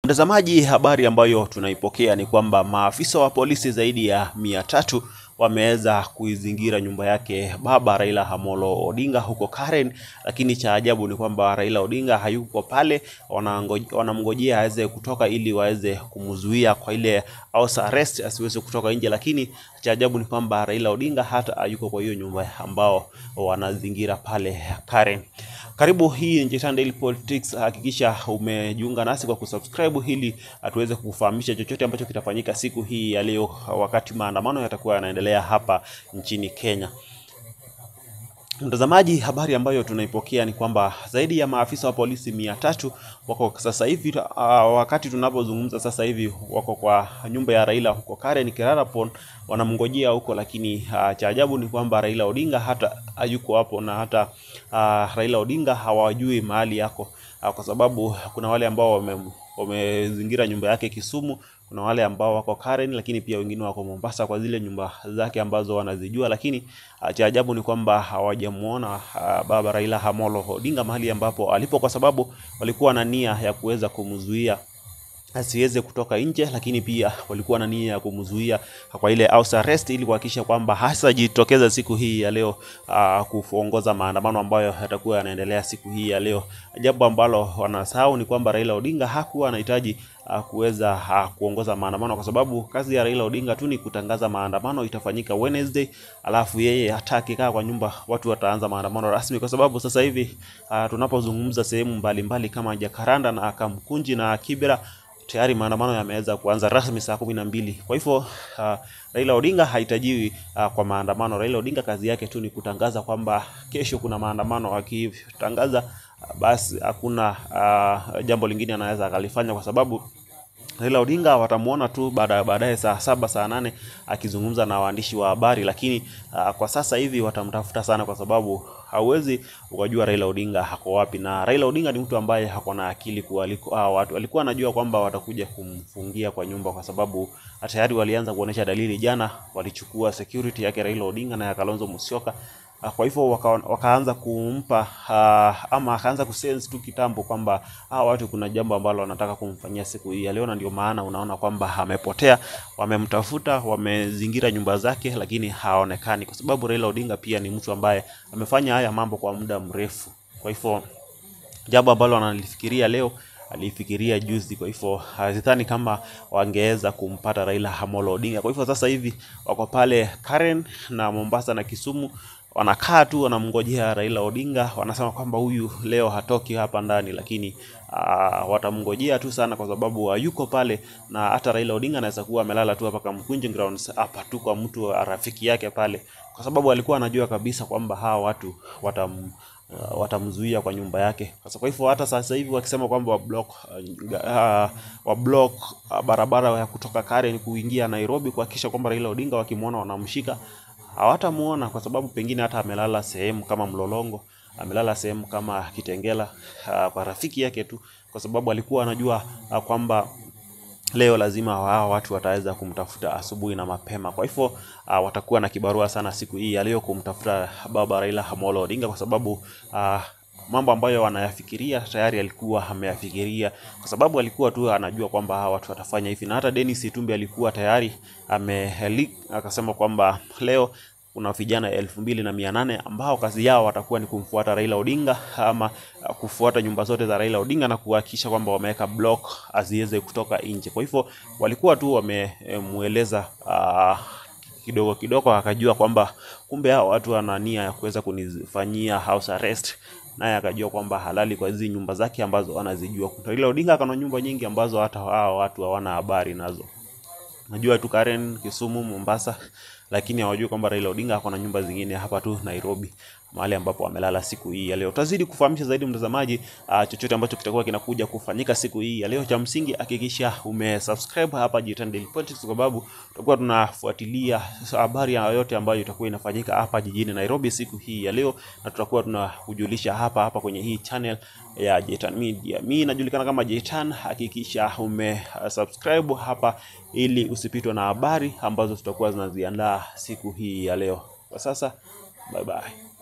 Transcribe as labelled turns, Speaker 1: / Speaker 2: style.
Speaker 1: Mtazamaji, habari ambayo tunaipokea ni kwamba maafisa wa polisi zaidi ya mia tatu wameweza kuizingira nyumba yake baba Raila Amolo Odinga huko Karen, lakini cha ajabu ni kwamba Raila Odinga hayuko pale, wanango- wanamngojea aweze kutoka ili waweze kumzuia kwa ile house arrest asiweze kutoka nje, lakini cha ajabu ni kwamba Raila Odinga hata hayuko kwa hiyo nyumba ambao wanazingira pale Karen. Karibu, hii ni Jetan Daily Politics. Hakikisha umejiunga nasi kwa kusubscribe ili tuweze kufahamisha chochote ambacho kitafanyika siku hii ya leo, wakati maandamano yatakuwa yanaendelea hapa nchini Kenya. Mtazamaji, habari ambayo tunaipokea ni kwamba zaidi ya maafisa wa polisi mia tatu wako sasa hivi uh, wakati tunapozungumza sasa hivi wako kwa nyumba ya Raila huko Karen Kirarapon, wanamngojea huko, lakini uh, cha ajabu ni kwamba Raila Odinga hata hayuko hapo na hata uh, Raila Odinga hawajui mahali yako uh, kwa sababu kuna wale ambao wame wamezingira nyumba yake Kisumu, kuna wale ambao wako Karen, lakini pia wengine wako Mombasa kwa zile nyumba zake ambazo wanazijua, lakini ah, cha ajabu ni kwamba hawajamuona ah, baba Raila Amolo Odinga mahali ambapo alipo, kwa sababu walikuwa na nia ya kuweza kumzuia asiweze kutoka nje, lakini pia walikuwa na nia ya kumzuia kwa ile house arrest ili kuhakikisha kwamba hasajitokeza siku hii ya leo uh, kuongoza maandamano ambayo yatakuwa yanaendelea siku hii ya leo. Jambo ambalo wanasahau ni kwamba Raila Odinga hakuwa anahitaji uh, kuweza uh, kuongoza maandamano kwa sababu kazi ya Raila Odinga tu ni kutangaza maandamano itafanyika Wednesday, alafu yeye hata akikaa kwa nyumba watu wataanza maandamano rasmi, kwa sababu sasa hivi uh, tunapozungumza sehemu mbalimbali kama Jakaranda na Kamkunji na Kibera tayari maandamano yameweza kuanza rasmi saa kumi na mbili. Kwa hivyo uh, Raila Odinga hahitajiwi uh, kwa maandamano. Raila Odinga kazi yake tu ni kutangaza kwamba kesho kuna maandamano. Akitangaza uh, basi hakuna uh, jambo lingine anaweza akalifanya kwa sababu Raila Odinga watamuona tu baada baadaye saa saba saa nane akizungumza na waandishi wa habari, lakini uh, kwa sasa hivi watamtafuta sana, kwa sababu hauwezi ukajua Raila Odinga hako wapi. Na Raila Odinga ni mtu ambaye hako na akili kuliko hao watu. Alikuwa anajua kwamba watakuja kumfungia kwa nyumba, kwa sababu tayari walianza kuonesha dalili. Jana walichukua security yake Raila Odinga na ya Kalonzo Musyoka. Ah, Kwa hivyo waka, wakaanza kumpa uh, ama akaanza kusense tu kitambo kwamba hawa watu kuna jambo ambalo wanataka kumfanyia siku hii ya leo, na ndio maana unaona kwamba amepotea. Wamemtafuta, wamezingira nyumba zake, lakini haonekani, kwa sababu Raila Odinga pia ni mtu ambaye amefanya haya mambo kwa muda mrefu. Kwa hivyo jambo ambalo analifikiria leo alifikiria juzi. Kwa hivyo sidhani kama wangeweza kumpata Raila Amolo Odinga. Kwa hivyo sasa hivi wako pale Karen na Mombasa na Kisumu, wanakaa tu wanamngojea Raila Odinga. Wanasema kwamba huyu leo hatoki hapa ndani, lakini uh, watamngojea tu sana, kwa sababu hayuko pale, na hata Raila Odinga anaweza kuwa amelala tu hapa Kamkunji Grounds hapa tu kwa mtu wa rafiki yake pale, kwa sababu alikuwa anajua kabisa kwamba hawa watu watam uh, watamzuia kwa nyumba yake. Sasa kwa hivyo hata sasa hivi wakisema kwamba wablock uh, uh, wablock uh, barabara ya kutoka Karen kuingia Nairobi kuhakikisha kwamba Raila Odinga wakimwona wanamshika, hawatamuona kwa sababu pengine hata amelala sehemu kama Mlolongo, amelala sehemu kama Kitengela uh, kwa rafiki yake tu, kwa sababu alikuwa anajua uh, kwamba leo lazima hao watu wataweza kumtafuta asubuhi na mapema. Kwa hivyo uh, watakuwa na kibarua sana siku hii ya leo kumtafuta baba Raila Amolo Odinga, kwa sababu uh, mambo ambayo wanayafikiria tayari alikuwa ameyafikiria, kwa sababu alikuwa tu anajua kwamba hawa watu watafanya hivi, na hata Dennis Itumbi alikuwa tayari ame akasema kwamba leo kuna vijana elfu mbili na mia nane ambao kazi yao watakuwa ni kumfuata Raila Odinga ama uh, kufuata nyumba zote za Raila Odinga na kuhakikisha kwamba wameweka block asiweze kutoka nje. Kwa hivyo walikuwa tu wamemueleza uh, kidogo kidogo, akajua kwamba kumbe hao watu wana nia ya kuweza kunifanyia house arrest, naye akajua kwamba halali kwa hizi nyumba zake ambazo anazijua. Raila Odinga kana nyumba nyingi ambazo hata hao watu hawana habari nazo. Najua tu Karen, Kisumu, Mombasa, lakini hawajui kwamba Raila Odinga ako na nyumba zingine hapa tu Nairobi, mahali ambapo amelala siku hii ya leo. Tutazidi kufahamisha zaidi mtazamaji, uh, chochote ambacho kitakuwa kinakuja kufanyika siku hii ya leo. Cha msingi hakikisha umesubscribe hapa Jitan Daily Politics, kwa sababu tutakuwa tunafuatilia habari yoyote ambayo itakuwa inafanyika hapa jijini Nairobi siku hii ya leo, na tutakuwa tunakujulisha hapa hapa kwenye hii channel ya Jitan Media. Mimi najulikana kama Jitan. Hakikisha umesubscribe hapa ili usipitwe na habari ambazo tutakuwa zinaziandaa siku hii ya leo. Kwa sasa, bye bye.